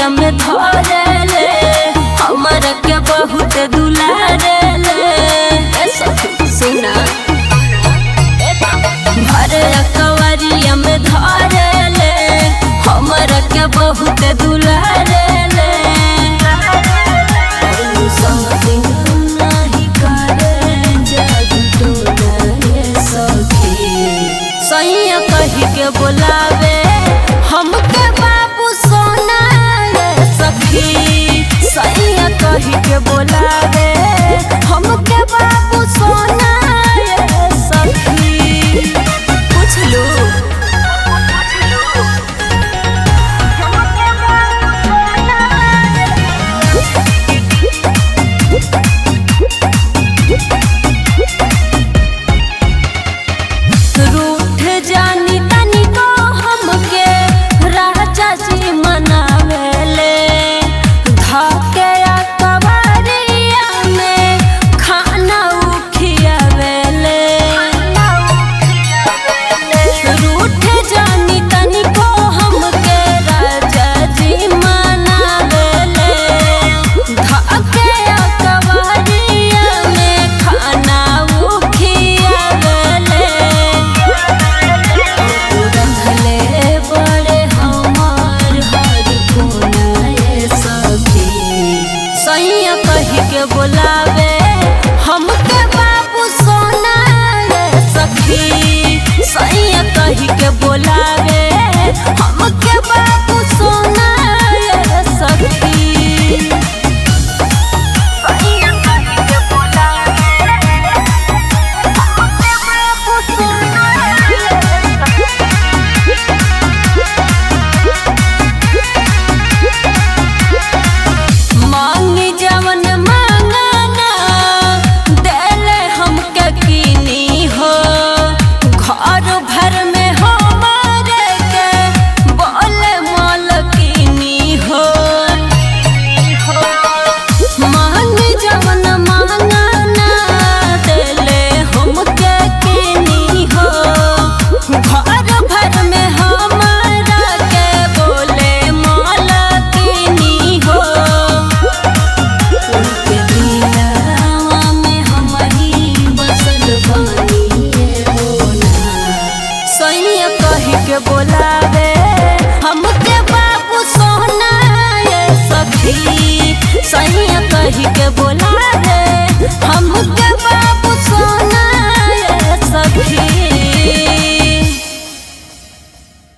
कवरिया में धरेले हमर के बहुत दुलारेले ए सखी सुना भर कवरिया में धरेले हमर के बहुत दुलारेले something नाही करे जादू टोना ये सखी सैया कही के बोलावे हमके बाबू सोना ये सखी सैया कही के बोलावे हमके बाबू सोना ये सखी पूछ लो रूठ जानी तनी को हमके राजा जी मनावेले धके या कवरिया में खाना उखियावेले रूठ जानी तनी को हमके राजा जी मनावेले धके या कवरिया में खाना उखियावेले रखले बड़े हमार हर कोना ये सखी सैया कही के बोलावे हमके बाबू सोना ये सखी सैया कही के बोलावे हमके बाबू सोना ये सखी सैया कही के बोलावे हमके बाबू सोना ये मांगी जवन मांगना देले हमके कीनी हो घर भर में हमारे के बोले मालकिनी हो मांगी जवन मांगना देले हमके कीनी हो घर भर में हमारा के बोले मालकिनी हो उनके दिलवा में हमही बसल बानी ये होना सैया कही के बोलावे हमके बाबू सोना ये सखी सैया कही के बोला